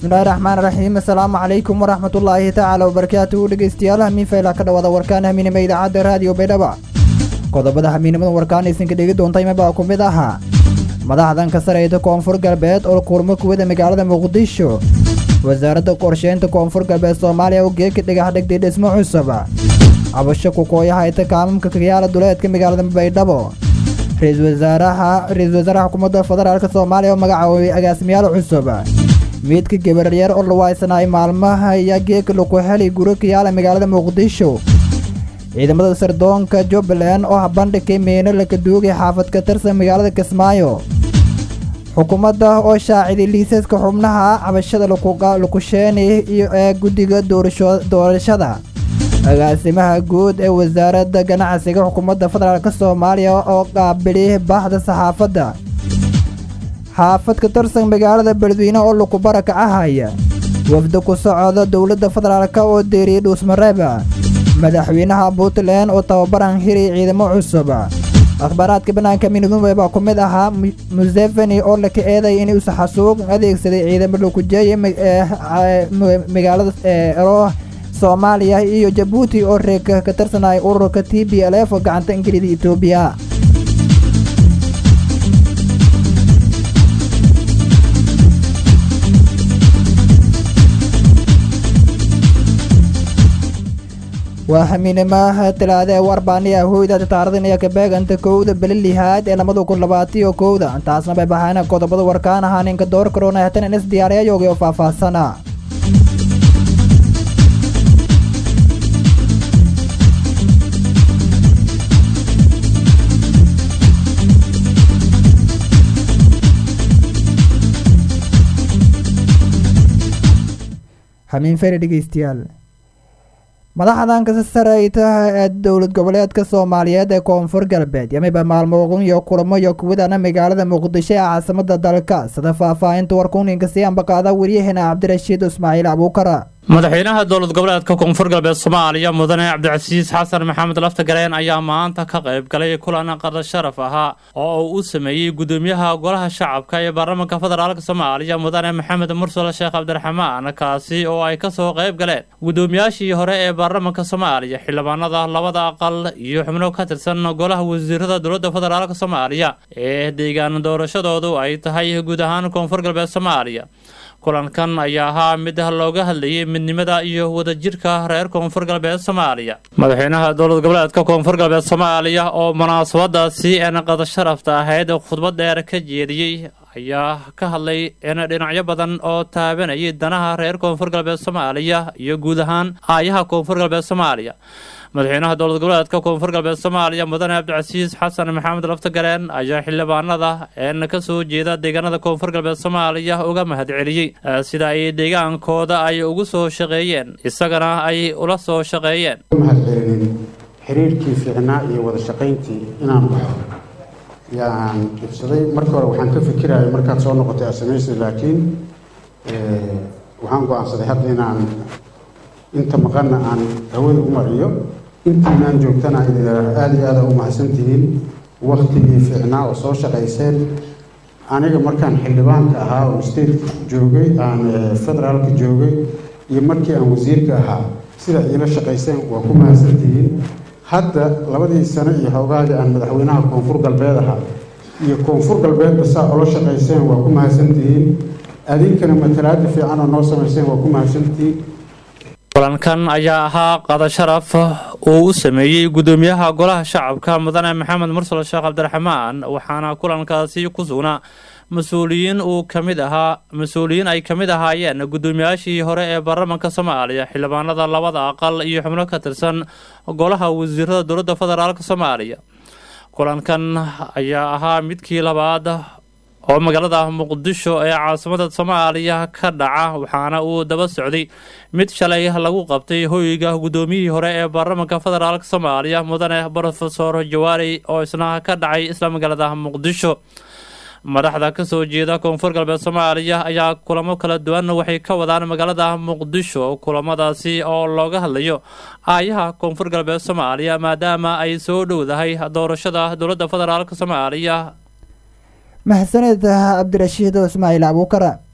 bismillahi raxmaan raxiim assalaamu calaykum waraxmatullaahi tacaala wabarakaatuhu dhegeystayaal hamiinfayla ka dhawaada warkaan hamiinima idaacadda raadiyo baydhaba qodobada hamiinimada warkaan aysanka dhegi doontay mabaa ku mid ahaa madaxdan ka sareyta koonfur galbeed oo kulmo kuwada magaalada muqdisho wasaaradda qorsheynta koonfur galbeed soomaaliya oo geeka dhagax dhigtay dhismo cusub cabasho kukooyaha ita kaamamka kagayaala duleedka magaalada baydhabo ra-iisul wasaaraha ra-iisul wasaaraha xukuumadda federaalk soomaaliya oo magacaabay agaasimayaal cusub miidka gabaryar oo lawaaysanaay maalmaha ayaa geeka laku helay guri kayaala magaalada muqdisho ciidamada sardoonka jubbaland oo bandhigay meeno laka duugay xaafad ka tirsan magaalada kismaayo xukuumadda oo shaaciday liisaska xubnaha cabashada lakusheeni iyo ee guddiga doorashada agaasimaha guud ee wasaaradda ganacsiga xukuumadda federaalk soomaaliya oo qaabili baxda saxaafadda xaafad ka tirsan magaalada beledweyne oo laku barakacahaya wafda ku socda dowladda federaalk oo deeriyey dhuusmareeba madaxweynaha puntland oo tababaran hiray ciidamo cusub akhbaaraadka banaanka minidumbe baa ku mid ahaa museveni oo laka eeday in uusa xasuuq adeegsaday ciidamo lakujeeye magaalada ero soomaaliya iyo jabuuti oo reeka ka tirsanay ururka t b l f oo gacanta ingilida etoobiya waa xamiinimaha talaada ee warbaaniya hoyda taarikhdanaya kabeeganta kowda beli lihaad ee labada kun labaatiyo kowda taasna bay baxaana qodobada warkaan ahaa ninka door karoona hatan in is diyaariyayoogay oo faahfaahsana xamiin fere dhegeystayaal madaxdan ka sareyta ee dowlad goboleedka soomaaliyeed ee koonfur galbeed yamiba maalmooqun iyo kulamo iyo kuwadana magaalada muqdisho ee caasimada dalka sida faahfaahinta warkuninka sii ambaqaada waryaheena cabdirashiid ismaaciil abuukara madaxweynaha dowlad goboleedka koonfur galbeed soomaaliya mudane cabdicasiis xasan maxamed laftagareen ayaa maanta ka qayb galay kulan qada sharaf ahaa oo uu u sameeyey gudoomiyaha golaha shacabka ee baarlamaanka federaalk soomaaliya mudane maxamed mursal sheekh cabdiraxmaan kaasi oo ay kasoo qayb galeen gudoomiyaashii hore ee baarlamaanka soomaaliya xildhibaanada labada aqal iyo xubno ka tirsan golaha wasiirada dowladda federaalk soomaaliya ee deegaan doorashadoodu ay tahay guud ahaan koonfur galbeed soomaaliya kulankan ayaa ahaa mid looga hadlayay midnimada iyo wadajirka reer koonfur galbeed soomaaliya madaxweynaha dowlad goboleedka koonfur galbeed soomaaliya oo munaasabadaasi een qada sharafta ahayd khudbad dheer ka jeediyey ayaa ka hadlay in dhinacyo badan oo taabanayay danaha reer koonfur galbeed soomaaliya iyo guud ahaan aayaha koonfur galbeed soomaaliya madaxweynaha dowlad goboleedka koonfur galbeed soomaaliya mudane cabdicasiis xasan maxamed laftagareen ayaa xildhibaanada een ka soo jeeda deegaanada koonfur galbeed soomaaliya uga mahad celiyey sida ay deegaankooda ay ugu soo shaqeeyeen isagana ay ula soo shaqeeyeen mahad celinin xiriirkii fiicnaa iyo wada shaqayntii inaan baxo yaan dhibsaday marka hore waxaan ka fikiraya markaad soo noqotay asamaysa laakiin waxaan go-aansaday hadda inaan inta maqanna aan hawada u mariyo intiinaan joogtana aada iyo aada u mahadsantihiin waktigii fiicnaa oo soo shaqayseen aniga markaan xildhibaanka ahaa oo state joogay aan federaalka joogay iyo markii aan wasiirka ahaa sida iila shaqayseen waa ku mahadsantihiin hadda labadii sano iyo hoogaagii aan madaxweynaha koonfur galbeed ahaa iyo koonfur galbeedba saa ula shaqayseen waa ku mahadsantihiin adinkana matalaada fiican oo noo samayseen waa ku mahadsantihiin kulankan ayaa ahaa qada sharaf uu u sameeyey gudoomiyaha golaha shacabka mudane maxamed mursal sheekh cabdiraxmaan waxaana kulankaasi ku sugnaa mas-uuliyiin uu kamid ahaa mas-uuliyiin ay ka mid ahaayeen gudoomiyaashii hore ee baarlamaanka soomaaliya xildhibaanada labada aqal iyo xubno ka tirsan golaha wasiirada dowladda federaalk soomaaliya kulankan ayaa ahaa midkii labaad oo magaalada muqdisho ee caasimada soomaaliya ka dhaca waxaana uu daba socday mid shalay lagu qabtay hoyga gudoomiyihii hore ee baarlamaanka federaalk soomaaliya mudane brofesor jawaari oo isna ka dhacay isla magaalada muqdisho madaxda kasoo jeeda koonfur galbeed soomaaliya ayaa kulamo kala duwan waxay ka wadaan magaalada muqdisho kulamadaasi oo looga hadlayo aayaha koonfur galbeed soomaaliya maadaama ay soo dhowdahay doorashada dowladda federaalk soomaaliya mahadsaned cabdirashiid ismaaciil abuukara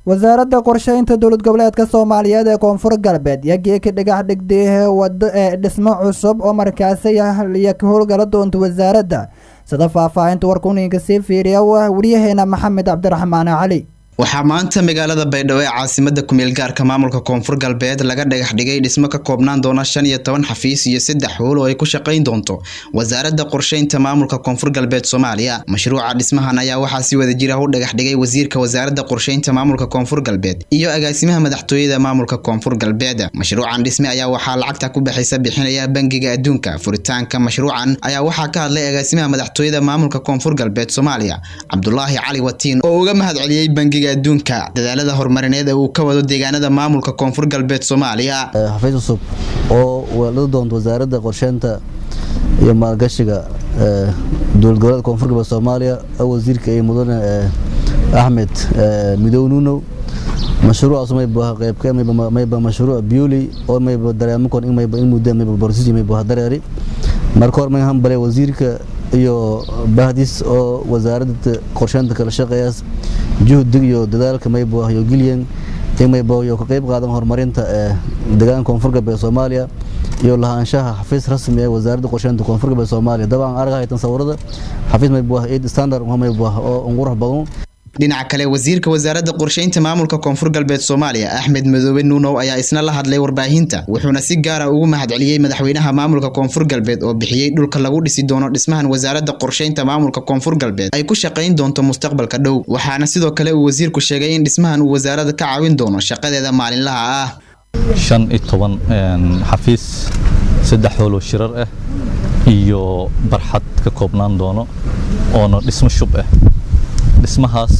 wasaaradda qorsheynta dowlad goboleedka soomaaliyeed ee koonfur galbeed iyo geeka dhagax dhigdee wado ee dhismo cusub oo markaasi iyo ka howlgala doonta wasaaradda sida faahfaahinta warkuninka sii fiiriya wariyaheena maxamed cabdiraxmaan cali waxaa maanta magaalada baydhabo ee caasimada kumeel gaarka maamulka koonfur galbeed laga dhagax dhigay dhismo ka koobnaan doona shan iyo toban xafiis iyo saddex howl oo ay ku shaqayn doonto wasaaradda qorsheynta maamulka koonfur galbeed soomaaliya mashruuca dhismahan ayaa waxaa si wada jira u dhagax dhigay wasiirka wasaaradda qorsheynta maamulka koonfur galbeed iyo agaasimaha madaxtooyada maamulka koonfur galbeed mashruucan dhisme ayaa waxaa lacagta ku baxaysa bixinaya bangiga adduunka furitaanka mashruucan ayaa waxaa ka hadlay agaasimaha madaxtooyada maamulka koonfur galbeed soomaaliya cabdulaahi cali watiin oo uga mahad celiyey bangiga adduunka dadaalada horumarineed ee uu ka wado deegaanada maamulka koonfur galbeed soomaaliya xafiis cusub oo weelada doonto wasaaradda qorsheynta iyo maalgashiga dowlad goboleedka koonfur galbeed soomaaliya wasiirka iyo mudane axmed midow nuunow mashruucaas mayba qaybka mayba mashruuc biuli oo mayba dareemakon in mayba in muddo mayba borsiji mayba dareeri marka hore may hambale wasiirka iyo bahdis oo wasaaradda qorsheynta kala shaqeeyaas juhdig iyo dadaalka maybo iyo gilyan in maybo iyo ka qayb qaadan horumarinta ee deegaanka koonfur galbeed soomaaliya iyo lahaanshaha xafiis rasmi ee wasaaradda qorsheynta koonfur galbeed soomaaliya dabcan arag haytan sawirada xafiis maybo eid standard maybo oo qurux badan dhinaca kale wasiirka wasaaradda qorsheynta maamulka koonfur galbeed soomaaliya axmed madoobe nuunow ayaa isna la hadlay warbaahinta wuxuuna si gaara ugu mahadceliyey madaxweynaha maamulka koonfur galbeed oo bixiyey dhulka lagu dhisi doono dhismahan wasaaradda qorsheynta maamulka koonfur galbeed ay ku shaqayn doonto mustaqbalka dhow waxaana sidoo kale uu wasiirku sheegay in dhismahan uu wasaaradda ka caawin doono shaqadeeda maalinlaha ah shan iyo toban xafiis saddex hooloo shirar ah iyo barxad ka koobnaan doono oona dhismo shub ah dhismahaas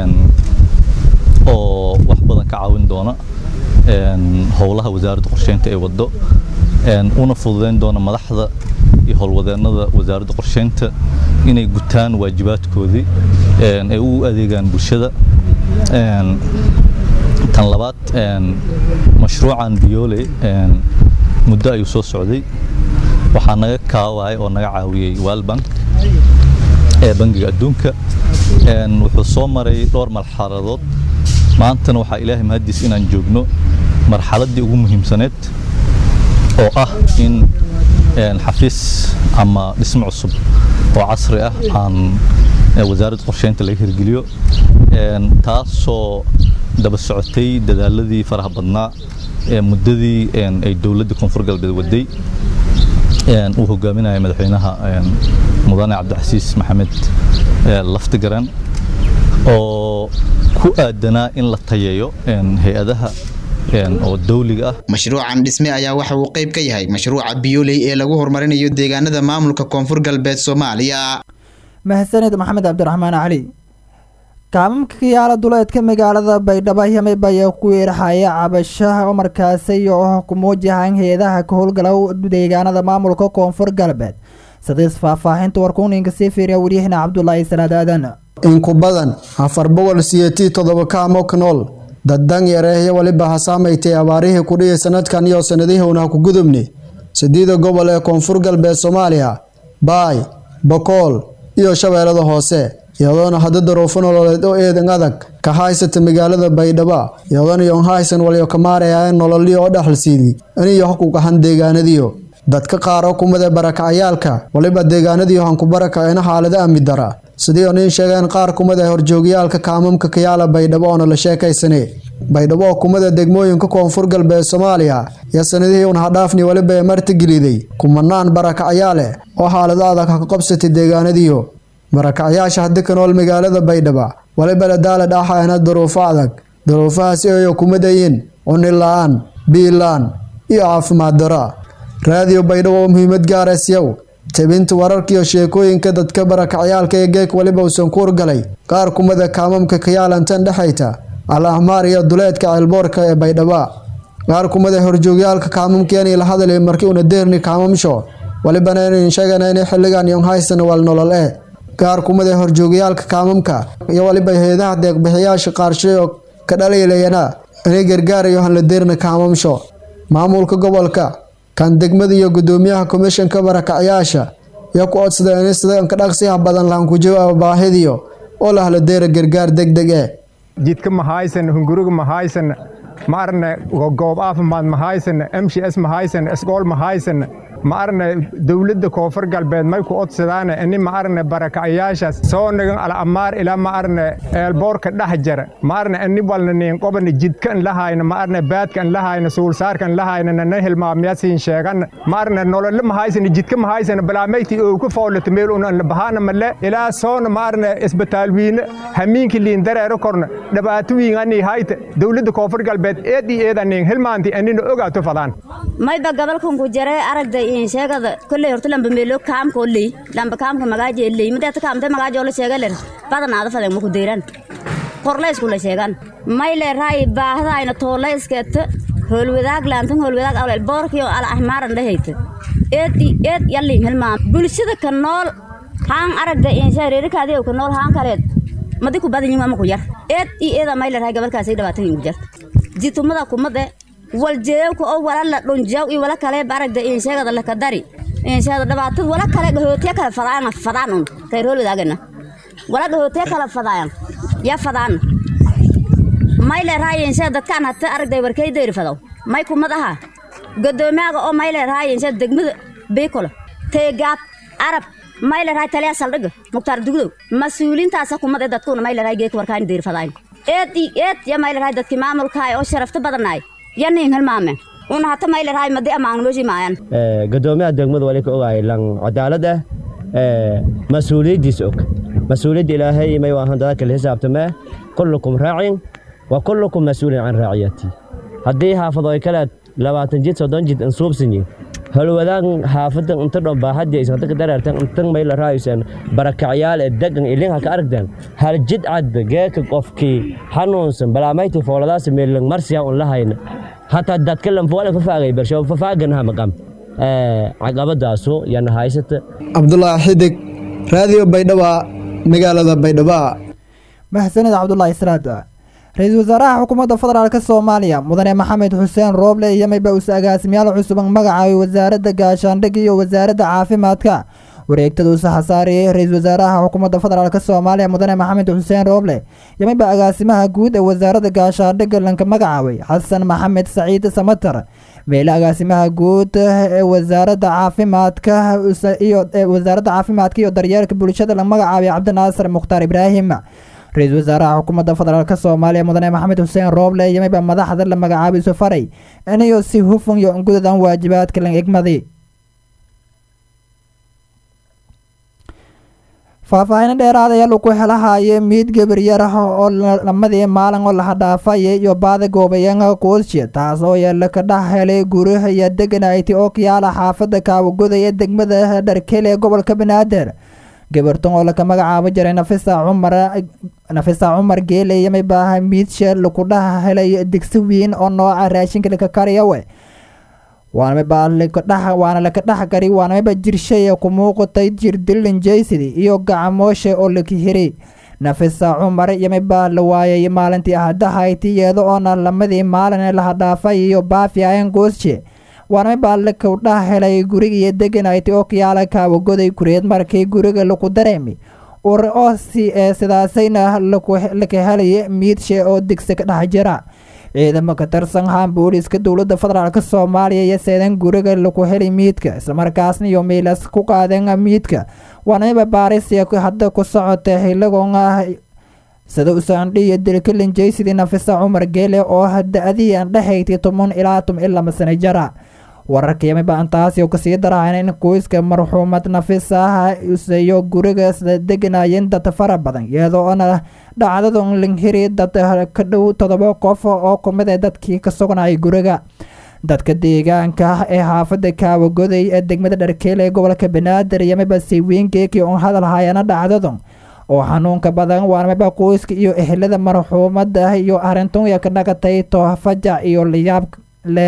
oo wax badan ka caawin doona howlaha wasaaradda qorsheynta ee waddo una fududayn doona madaxda iyo howlwadeennada wasaaradda qorsheynta inay gutaan waajibaadkoodii ay u adeegaan bulshada tan labaad mashruucan biyoole muddo ayuu soo socday waxaa naga kaaway oo naga caawiyey walbank ee bangiga adduunka wuxuu soo maray dhowr marxaladood maantana waxaa ilaahay mahadiis inaan joogno marxaladdii ugu muhiimsaneed oo ah in xafiis ama dhismo cusub oo casri ah aan wasaaradda qorsheynta laga hirgeliyo taasoo daba socotay dadaaladii faraha badnaa ee muddadii ay dowladda koonfur galbeed waday uu hogaaminaya madaxweynaha mudane cabdicasiis maxamed laftigaran oo ku aadanaa in la tayeeyo hay-adaha oo dawliga ah mashruucan dhisme ayaa waxa uu qayb ka yahay mashruuca biyoley ee lagu horumarinayo deegaanada maamulka koonfur galbeed soomaaliya mahadsanid maxamed cabdiraxmaan cali kaamamka kayaala duleedka magaalada baydhabo yamib ayaa ku weeraxaya cabashaha oo markaasi oo ku muujahan hay-adaha ka howlgala deegaanada maamulka koonfur galbeed sidiis faahfaahinta warkuuninka sii fiiriya waryahena cabdulaahi salaad aadan in ku badan afar boqol siyeetii toddoba kaamo ka nool daddan yareehyo weliba ha saamaytay abaarihii kudhihi sanadkan iyo sanadihiuna ku gudubni sideeda gobol ee koonfur galbeed soomaaliya baay bokool iyo shabeellada hoose iyadoona hadda daruufo nololeed oo eedan adag ka haysata magaalada baydhabo iyadoona yon haysan walyo ka maarayaaen nololii oo dhexalsiidi iniyo hakugahan deegaanadiyo dadka qaar oo kumada barakacayaalka waliba deegaanadiyo hanku barakaceena xaalado amni dara sidii oo nin sheegeen qaar kumada horjoogayaalka kaamamka kayaala baydhabo oona la sheekaysane baydhabo oo kumada degmooyinka koonfur galbeed soomaaliya iyo sanadihii un hadhaafni weliba ee martigeliday kumanaan barakacyaale oo xaalado adag ha ka qabsatay deegaanadiyo barakacyaasha haddi ka nool magaalada baydhaba waliba la daala dhaaxaena duruufo adag duruufahaasi oyo kumadayin cuni la-aan biilaan iyo caafimaad dara raadiyo baydhabo oo muhiimad gaaraysiyow tebinta wararkiiyo sheekooyinka dadka barakacyaalka ee geek weliba uusan ku urgalay qaar kumada kaamamka kayaalantan dhexayta al ahmaar iyo duleedka ceelboorka ee baydhaba qaar kumada horjoogyaalka kaamamkeenii la hadalay markii una deerni kaamamsho walibana inayn sheegana inay xilligan yon haysan wal nolol eh qaar kumada horjoogayaalka kaamamka iyo waliba heedaha deeqbixiyaasha qaarshayo ka dhaliilayana inay gargaarayo hanla deerna kaamamsho maamulka gobolka kan degmada iyo gudoomiyaha komishanka barakacyaasha iyo ku codsadeen in sida ka dhaqsiyaha badan lahan ku jawaaba baahidiyo oo lahla deera gargaar deg deg eh jidka ma haysan hunguriga ma haysan ma arne goob caafimaad ma haysan m c s ma haysan isgool ma haysan ma arne dowladda koonfur galbeed may ku odsadaane ini ma arne barakacayaashaas soo nagan alamaar ilaa ma arne eelboorka dhex jara ma arne ini walna niin qobana jidka in la hayna ma arne baadka in la hayna suulsaarka in la hayna nana hilmaamyasiin sheegan ma arne nolole ma haysan jidka ma haysan balaameyti oo ku foolata meel un la bahaana male ilaa soona ma arne isbitaal wiine hamiinki liin dareero korna dhibaato wiin ani hayta dowladda koonfur galbeed eed iyo eed aniin hilmaanti anina ogaato fadaan mayba gabalkan ku jare aragda in sheegada kolley horta lamba meelo kaamka oley lamba kaamka magaaji eley mideeta kaamte magaaji ola sheega ler badanaada faden maku deyran korleysku la sheegan may le raay baahdaayna tooleysketa hoolwadaag laantan hoolwadaag awlel boorkiyo ala ahmaaran dhehayta eed i eed yallin hilmaam bulshada ka nool haan aragda in sheereerikaadiyow ka nool haan kaleed madi ku badan yimaa maku yar eed i eeda may le raay gabalkaasay dhibaatayin ku jarta jitumada kumade waljeewka oo wala la dhunjaw iyo wala kale baragda in sheegada la kadari in sheegada dhibaatad wala kale dhahootiya kala fadaan fadaan un tayrool wadaagana wala dhahootiya kala fadaan ya fadaan may le raay in sheegada dadkaan hata aragday warkay deeri fadaw may kumad aha gadoomiyaga oo may le raay in sheegada degmada beekolo teegaab arab may le raay taliya saldhiga muktaar dugdow mas-uuliintaasa kumad ee dadkuuna may le raay geeka warkaan deeri fadaan eed i eed ya may le raay dadkii maamulkaay oo sharafta badanaay yanin hilmaame una hata maylarahay madi amaangnoji maayan gadoomiyaha degmada wali ka ogaay lan cadaalad ah mas-uuliyaddiisa og mas-uuliyadda ilaahay may waahan dada kale xisaabtamee kullukum raacin wa kullukum mas-uulin can raaciyati haddii xaafado ay kaleed labaatan jid soddon jid insuubsanyin holwadaan xaafadan inta dhon baaxadii aysan dadka dareertan intan may la raaysan barakacyaal ee degan ilin halka aragdan hal jid cad geeka qofkii xanuunsan balaamayta fooladaas meelan marsiya un la hayna hataa dadka lanfoole fafaagay bersho fafaaganaha maqam caqabadaasu yana haysata cabdulaahi xidig raadiyo baydhaba magaalada baydhaba mahsanid cabdulaahi israad ra-iisul wasaaraha xukuumadda federaalk soomaaliya mudane maxamed xuseen rooble iyo mayba us agaasimayaal cusuban magacaabay wasaaradda gaashaandhig iyo wasaaradda caafimaadka wareegtada usa xasaariyey ra-iisul wasaaraha xukuumadda federaalk soomaaliya mudane maxamed xuseen rooble iyo mayba agaasimaha guud ee wasaaradda gaashaandhigga lanka magacaabay xasan maxamed saciid samatar meele agaasimaha guud ee wasaaradda caafimaadka iyo wasaaradda caafimaadka iyo daryeelka bulshada la magacaabay cabdinaasir mukhtaar ibraahim ra-iisul wasaaraha xukuumadda federaalk soomaaliya mudane maxamed xuseen rooble iyo mayba madaxda la magacaabay isu faray inayo si hufan iyo ungudadan waajibaadka la egmaday faahfaahin dheeraad ayaa lagu helahaye miid gabaryar ah oo lamadii maalin oo laha dhaafaya iyo baada goobayaanka qoosje taas oo yeela ka dhex helay guryaha iyo deganayti oo kayaala xaafada kaawagoda ee degmada dharkele ee gobolka banaadir gabartan oo laka magacaabo jiray nafisa cumar nafisa cumar geele iyo maybaaha miidshe laku dhex helay digsi wiin oo nooca raashinka laka kariyawe waana laka dhex gari waana mayba jirshaya ku muuqatay jir dilin jaysidi iyo gacamooshe oo laka hiray nafisa cumar iyo maybaa la waayay maalintii ahadahayti iyada oona lamadii maalin laha dhaafay iyo baafi ayan goosje waana maybaa laka dhex helay guriga iyo deganayti oo kayaala kaawagoday kureed markii guriga laku dareemi ur oo sidaasayna laka helaya miidshe oo digsi ka dhex jira ciidamo ka tirsan haan booliiska dowladda federaalk soomaaliya iyo seedan guriga laku helay miidka islamarkaasna iyo miilas ku qaadeen miidka waana miba baarisia hadda ku socota hilagoon ah sida usaandhi iyo dilkalin jaysidii nafisa cumar geele oo da-adii aan dhexayti toban ilaa toban iyo laba sano jara wararkii miba intaasi kasii daraayan in qoyska marxuumad nafisa iyo guriga sida deganayeen dad fara badan iyadoo ona dhacdadun linghiri dad ka dhow todoba qof oo kumid ee dadkii ka sugnayay guriga dadka deegaanka ee xaafada kaawagoday ee degmada dharkeele ee gobolka banaadir iyo miba siiwiingeekii un hadal hayana dhacdadun oo xanuunka badan waana miba qoyska iyo ehelada marxuumada iyo arintun ka dhagatay toofajac iyo layaab le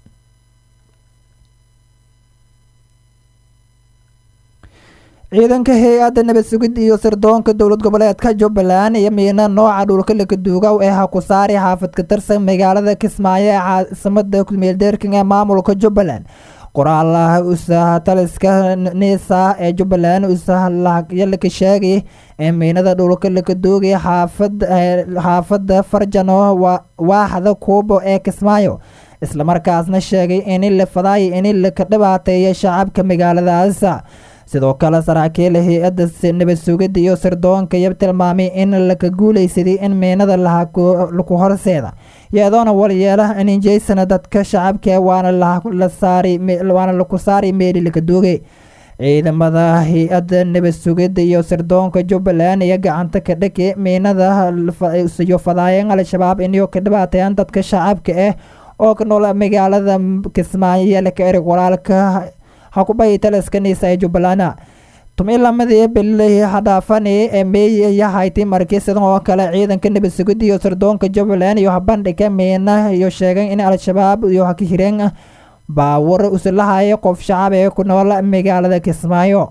ciidanka hay-adda nabad sugid iyo sirdoonka dowlad goboleedka jubbaland iyo miina nooca dhulka lakaduugaw ee hakusaari xaafad ka tirsan magaalada kismaayo ee caasimada kumeeldeerkan ee maamulka jubbaland qoraalaha usaha taliska nisa ee jubbaland usahyalaka sheegay ee miinada dhulka laka doogay xaafadda farjano waaxda kuubo ee kismaayo islamarkaasna sheegay in la fadaay in laka dhibaateeya shacabka magaaladaas sidoo kale saraakiil hay-adda nabad sugidda iyo sirdoonka iyo tilmaamay in laka guuleysaday in miinada laku horseeda iyadoona walyeela ninjeysana dadka shacabka waana laku saari meeli laka doogay ciidamada hay-adda nabad sugidda iyo sirdoonka jubbaland iyo gacanta ka dhaki miinada iyo fadaayan al-shabaab inay ka dhibaateeyaan dadka shacabka ah oo ka nool magaalada kismaayo iyo laka erig walaalka hakubay taliskanisa ee jubbaland tumilamadii bilihii hadhaafani ee meey yahayti markii sidan oo kale ciidanka nabad sugidda iyo sirdoonka jubbaland iyo habandhiga miina iyo sheegay in al-shabaab iyo hakahireen baawar usulahaya qof shacab ee ku nool magaalada kismaayo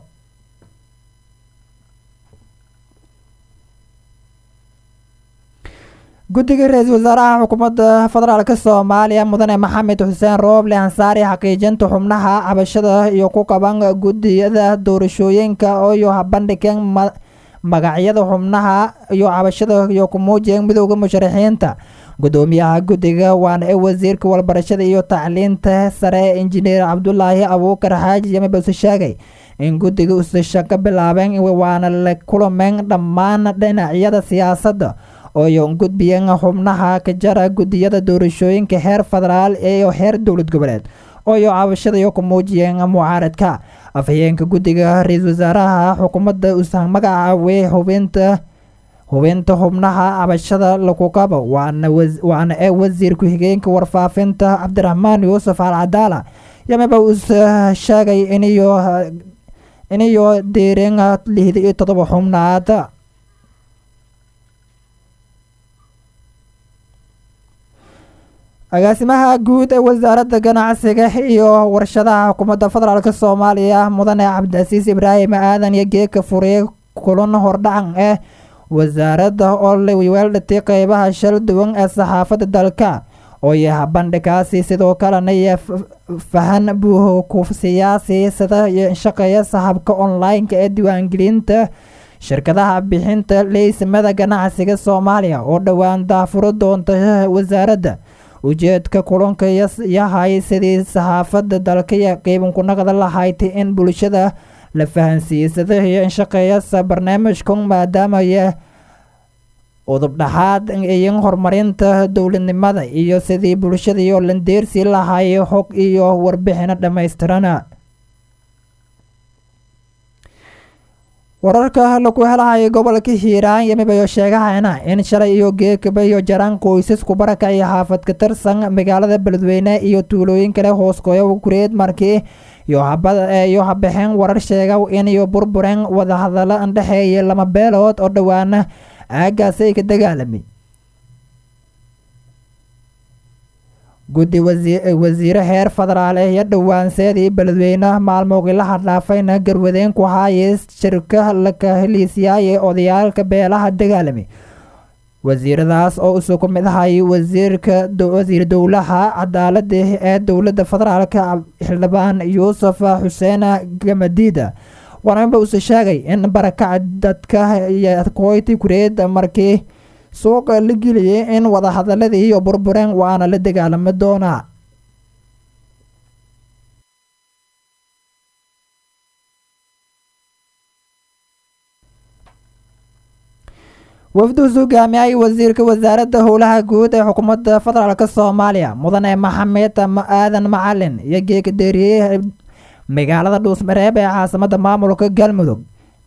guddiga ra-iisul wasaaraha xukuumadda federaalk soomaaliya mudane maxamed xuseen rooble ansaari xaqiijinta xubnaha cabashada iyo ku qaban guddiyada doorashooyinka iyo habandhigeen magacyada xubnaha iyo cabashada iyo ku muujiyeen midooda musharaxiinta gudoomiyaha guddiga waana ee wasiirka walbarashada iyo tacliinta sare injineer cabdulaahi abuukar xaaji yamibase sheegay in guddiga usasha ka bilaabeen waana la kulameen dhammaan dhinacyada siyaasadda ooyo gudbiyeen xubnaha ka jara guddiyada doorashooyinka heer federaal iyo heer dowlad goboleed ooyo cabashada iyo ku muujiyeen mucaaradka afhayeenka guddiga ra-iisul wasaaraha xukuumadda usa magacaawey hubinta hubinta xubnaha cabashada lagu qabo waana ee wasiir ku-xigeenka warfaafinta cabdiraxmaan yuusuf al cadaala yamiba us sheegay iniyo diireen lixda iyo todoba xubnaad agaasimaha guud ee wasaaradda ganacsiga iyo warshadaha xukuumadda federaalk soomaaliya mudane cabdicasiis ibraahim aadan iyo geeka furiye kulan hordhacan eh wasaaradda oo weeldhatay qeybaha shal duwan ee saxaafadda dalka oo yaha bandhikaasi sidoo kalena iyo fahan buuho ku siyaasi sida shaqeeya saxabka online-ka ee diiwaangelinta shirkadaha bixinta leysimada ganacsiga soomaaliya oo dhowaan daafuro doonta wasaaradda ujeedka kulanka yahay sidii saxaafadda dalka iyo qiibankunaqda lahayd in bulshada la fahansiisada iyo inshaqeeyasa barnaamijkan maadaama udubdhaxaad iyo horumarinta dowladnimada iyo sidii bulshada iyo landeersi lahay hog iyo warbixino dhammaystirana wararka lagu helahay gobolka hiiraan yamibayo sheegahayna in shalay iyo geekaba iyo jaraan qoysasku barakacay xaafad ka tirsan magaalada beledweyne iyo tuulooyin kale hooskooya kureed markii iyo habixeen warar sheega in iyo burbureen wadahadalo andhexeeya lama beelood oo dhowaana aagaasi ay ka dagaalamay guddi wasiire heer federaal eh iyo dhowaanseedii beledweyne maalmoogii la hadhaafayna garwadeen ku haayay shirka laka heliisyaayee odayaalka beelaha dagaalamay wasiiradaas oo isu ku mid ahay wasiirka wasiir dowlaha cadaalada ee dowladda federaalka xildhibaan yuusuf xuseen gamadiida waranba use sheegay in barakaca dadka iyo koyti kureed markii suuqa la geliyay in wadahadaladii iyo burbureen waana la dagaalami doonaa wafduus hogaamiyay wasiirka wasaaradda howlaha guud ee xukuumadda federaalk soomaaliya mudane maxamed aadan macalin iyo geeka deeriyey magaalada dhuusmareeb ee caasimada maamulka galmudug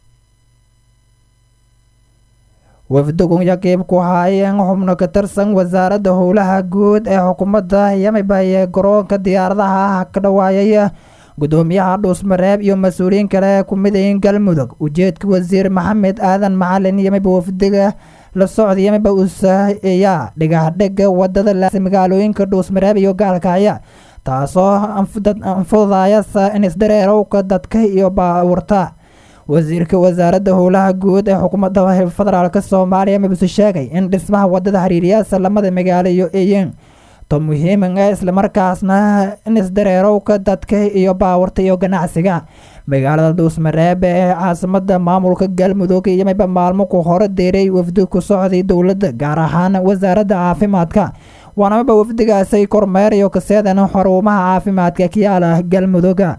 wafdugun yaqiib ku haayeen xubno ka tirsan wasaaradda howlaha guud ee xukuumadda yamibaye garoonka diyaaradaha ka dhawaayay gudoomiyaha dhuusmareeb iyo mas-uuliyiin kale ku midayin galmudug ujeedka wasiir maxamed aadan macalin yamiba wafdiga la socda yamiba usayaa dhigahdhiga wadada magaalooyinka dhuusmareeb iyo gaalkacya taasoo anfududayasa in isdareerowka dadka iyo baawurta wasiirka wasaaradda howlaha guud ee xukuumadda federaalk soomaaliya mabuse sheegay in dhismaha wadada hariiriyaasa lamada magaalo iyo eyen to muhiiman ah islamarkaasna in isdareerowka dadka iyo baawarta iyo ganacsiga magaalada dhuusmareeb ee caasimada maamulka galmudug iyo mayba maalmo ku hore deeray wafdi ku socday dowladda gaar ahaan wasaaradda caafimaadka waana mayba wafdigaasay kormeer iyo kaseedan xarumaha caafimaadka kiyaala galmuduga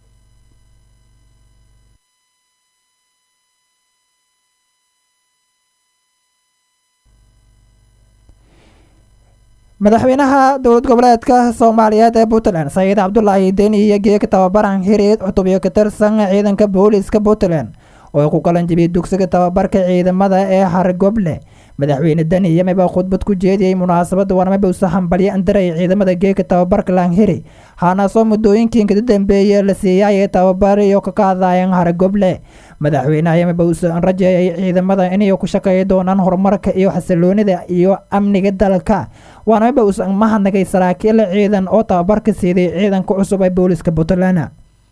madaxweynaha dowlad goboleedka soomaaliyeed ee puntland saciid cabdulaahi deni iyo geeka tababaran hireed cutubyo ka tirsan ciidanka booliiska puntland oo ku galan jibiyay dugsiga tababarka ciidamada ee hargoble madaxweyne deni iyo mayba khudbad ku jeediyey munaasabadda waana mayba usa hambalyo andaray ciidamada geeka tababarka langhiri haanaasoo muddooyinkii kada dambeeye la siiyay tababar iyo ka qaadayan hargoble madaxweynaha iyo mayba usa rajeeyay ciidamada inay ku shaqeeyi doonaan horumarka iyo xasiloonida iyo amniga dalka waana mayba usan mahadnagay saraakiil ciidan oo tababarka siiday ciidanka cusub ee booliska puntland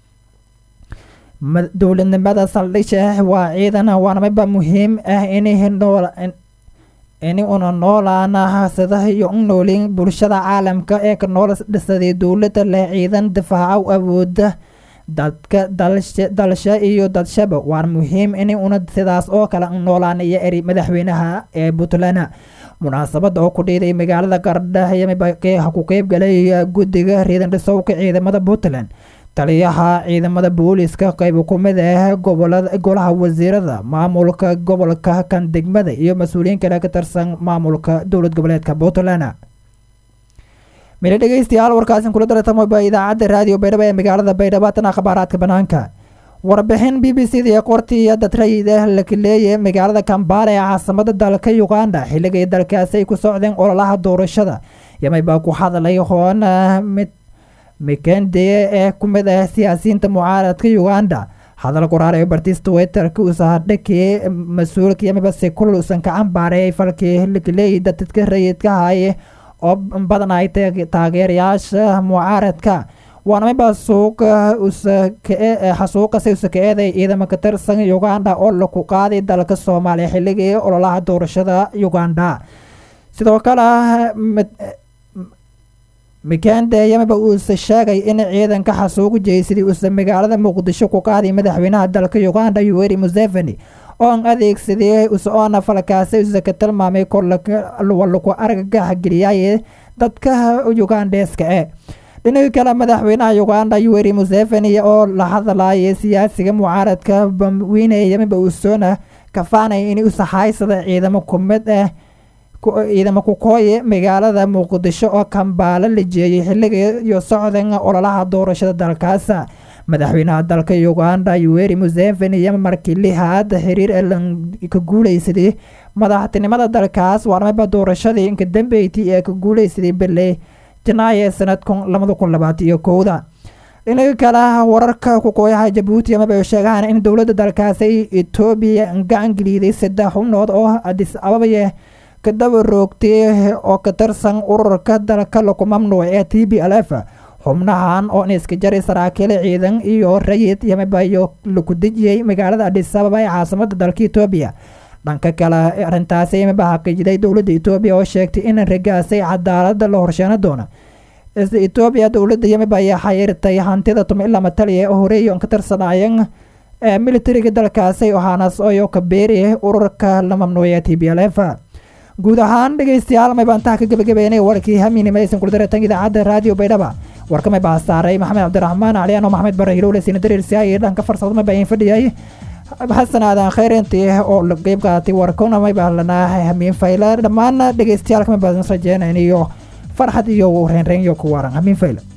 dowladnimada saldhisha waa ciidan waana mayba muhiim ah ini una noolaana sida iyo u noolin bulshada caalamka ee ka nool dhisaday dowladda leh ciidan difaaca u awooda dadka dalsha iyo dadshaba waan muhiim in una sidaas oo kale noolaan iyo eri madaxweynaha ee puntland munaasabada oo ku dhiiday magaalada gardha ku qeybgalay guddiga riidan dhisowka ciidamada puntland taliyaha ciidamada booliiska qayb ku mid ah golaha wasiirada maamulka gobolka kan degmada iyo mas-uuliyiin kale ka tirsan maamulka dowlad goboleedka puntland mila dhegeystayaal warkaasin kula daratamoba idaacadda raadiyo baydhabo ee magaalada baydhabo tan akhbaaraadka banaanka warbixin b b c da ee qortii iyo dad rayid ah lakaleeye magaalada kambala ee caasimada dalka uganda xilligay dalkaasi ay ku socdeen ololaha doorashada yamay baa ku hadlay hoona mid mikendeye ee ku mid ah siyaasiyiinta mucaaradka uganda hadal qoraar ee bartiis twitterka usahadhakii mas-uulka yamiba si kulul usan ka cambaareeyay falkii lakaleeyay dadka rayidka haye oo badan ay taageerayaasha mucaaradka waana mayba suuqa xasuuqase usa ka eeday ciidamo ka tirsan uganda oo laku qaaday dalka soomaaliya xilligii ololaha doorashada uganda sidoo kale mikende yamiba uuse sheegay in ciidanka xasuuq jeysaday uuse magaalada muqdisho ku qaaday madaxweynaha dalka uganda yuweri museveni oon adeegsaday usoona falkaasi use ka tilmaamay korlaku argagax geliyay dadka ugandeeska e dhinaga kale madaxweynaha uganda yuweri museveni oo la hadlayay siyaasiga mucaaradka bamweyne yamiba usoona kafaanay in usahaysada ciidamo kumid ah ciidamo kukooye magaalada muqdisho oo kambaalo la jeeyay xilliga iyo socdan ololaha doorashada dalkaas madaxweynaha dalka uganda yuweri museveni iyo markii lihaad xiriir ka guuleysaday madaxtinimada dalkaas waarmayba doorashadii inka dambeyti ee ka guuleysaday bele janaayo sanadkan labada kun labaatan iyo kowda dhinaga kale wararka kukooyaha jabuuti amaba sheegaan in dowladda dalkaasi etoobiya gacan geliiday saddex xubnood oo adis ababaya kadaba roogtay oo ka tirsan ururka dalka laku mamnuuc ee t b l f xubnahan oo iska jaray saraakiil ciidan iyo rayid yamabayo laku dejiyey magaalada adis ababa ee caasimada dalka etoobiya dhanka kale arintaasi yamaba xaqiijiday dowladda etoobiya oo sheegtay in ragaasay cadaalada la horsheeno doono etoobiya dowladda yamaba ayaa xayirtay hantida tumilama taliya oo horeeyo ka tirsanaayeen militariga dalkaasi waxaanaas oyo ka beeri ururka la mamnuucee t b l f guud ahaan dhegeystayaal may baan taha ka gebagabeynay warkii hamiinima aysan kula dareetan idaacadda raadiyo baydhaba warka may baa saaray maxamed cabdiraxmaan cali ano maxamed bare hilowle siina dareersiyaay dhanka farsamada may baa in fadhiyay xasan aadan khayr intii oo qeyb qaadatay warkuna may baa lanaa hamiin fayla dhammaan dhegeystayaal may baan rajeynayniyo farxad iyo reenreen iyo ku waran hamiin fayla